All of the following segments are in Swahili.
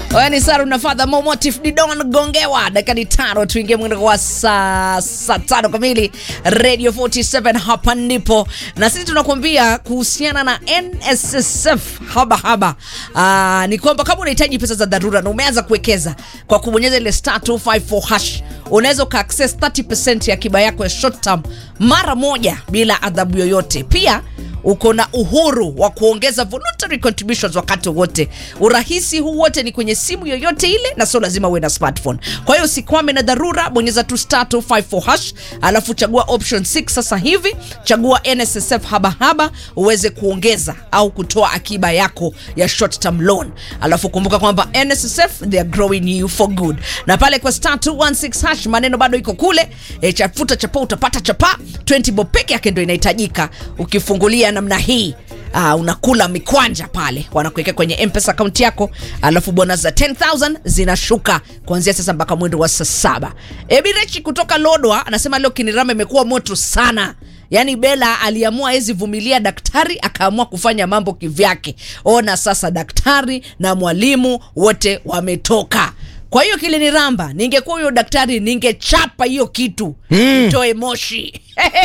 Wani Saru na Father Mo Motif Didon Gongewa, dakika ni tano tuingie mwendo wa saa saa tano kamili. Radio 47 hapa ndipo, na sisi tunakuambia kuhusiana na NSSF haba haba. Aa, ni kwamba kama unahitaji pesa za dharura na umeanza kuwekeza kwa kubonyeza ile star 254 hash, unaweza uka access 30% ya akiba yako ya short term mara moja bila adhabu yoyote. Pia uko na uhuru wa kuongeza voluntary contributions wakati wote. Urahisi huu wote ni kwenye simu yoyote ile, na sio lazima uwe na smartphone. Kwa hiyo usikwame na dharura, bonyeza tu star 254 hash, alafu chagua option 6 sasa hivi, chagua NSSF haba haba uweze kuongeza au kutoa akiba yako ya short term loan. Alafu kumbuka kwamba NSSF they are growing you for good. Na pale kwa star 216 hash maneno bado iko kule, e, chafuta chapa utapata chapa 20 bob peke yake ndio inahitajika ukifungulia namna hii uh, unakula mikwanja pale wanakuwekea kwenye mpesa akaunti yako alafu bonus za 10000 zinashuka kuanzia sasa mpaka mwendo wa saa saba ebirechi kutoka lodwa anasema leo kinirama imekuwa moto sana yaani bela aliamua hezi vumilia daktari akaamua kufanya mambo kivyake ona sasa daktari na mwalimu wote wametoka kwa hiyo kiliniramba ningekuwa huyo daktari ningechapa hiyo kitu itoe moshi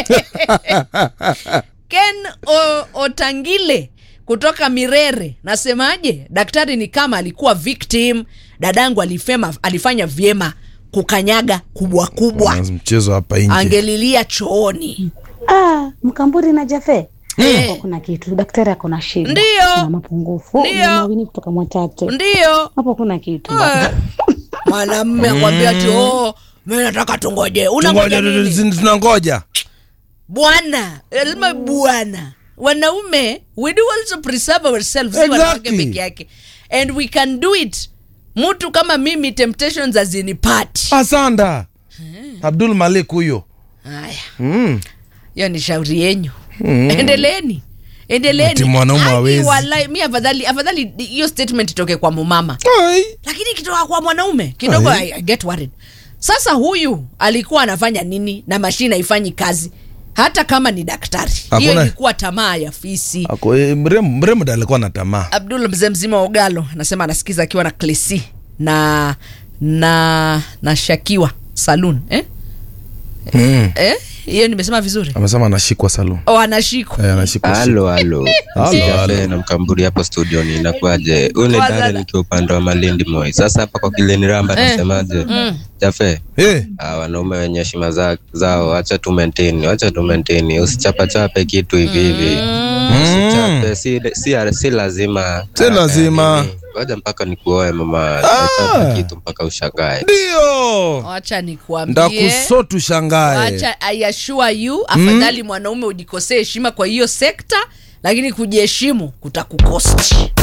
Ken o, Otangile kutoka Mirere, nasemaje? Daktari ni kama alikuwa victim. Dadangu alifema, alifanya vyema kukanyaga kubwa kubwa, mchezo hapa nje angelilia chooni. Ah, Mkamburi na Jafe. Eh. Hapo kuna kitu. Daktari ako shida. Ndio. Kuna mapungufu. Ndio. Nawini kutoka Mwatate. Ndiyo Hapo kuna kitu. Eh, mwanamme akwambia ati oh, mimi nataka tungoje. Unangoja Tungoja, nini? tunangoja Bwana, lazima bwana. Wanaume, we do also preserve ourselves, si Exactly. wanawake peke yake. And we can do it. Mtu kama mimi temptations hazinipati. asanda Abdul Malik huyo Haya, mm. hiyo ni shauri yenyu. Endeleeni. Endeleeni. Ati mwanaume Haki hawezi. wallahi, mi afadhali afadhali hiyo statement itoke kwa mumama. Ai. Lakini ikitoka kwa mwanaume kidogo Ai. I, I get worried. Sasa huyu alikuwa anafanya nini na mashine haifanyi kazi? Hata kama ni daktari. Hiyo Hakuna- ilikuwa tamaa ya fisi. Ako, eh, mrembo mrembo ndo alikuwa na tamaa Abdul mzee mzima wa Ogalo anasema anasikiza akiwa na Klesi na na na Shakiwa Saloon eh? mm. Eh? Hiyo nimesema vizuri. amesema anashikwa salon Oh, anashikwa. eh, anashikwa halo halo Halo, Jafe halo. na mkamburi hapo studioni inakuwaje ule Kwanza dada na- nikiwa upande wa malindi moi sasa hapa kwa kileniramba Eh. nasemaje Mm. jafe Eh, ah, wanaume wenye heshima za- zao wacha tu maintain wacha tu maintain usichapachape kitu hivi hivi usichape si, si, si lazima Si lazima. nini. ngoja mpaka nikuoe mama Ah. chape kitu mpaka ushangae ndio Wacha nikuambie. ndakusotu shangae Wacha I assure you afadhali mwanaume ujikosee heshima kwa hiyo sekta lakini kujiheshimu kutakukosti.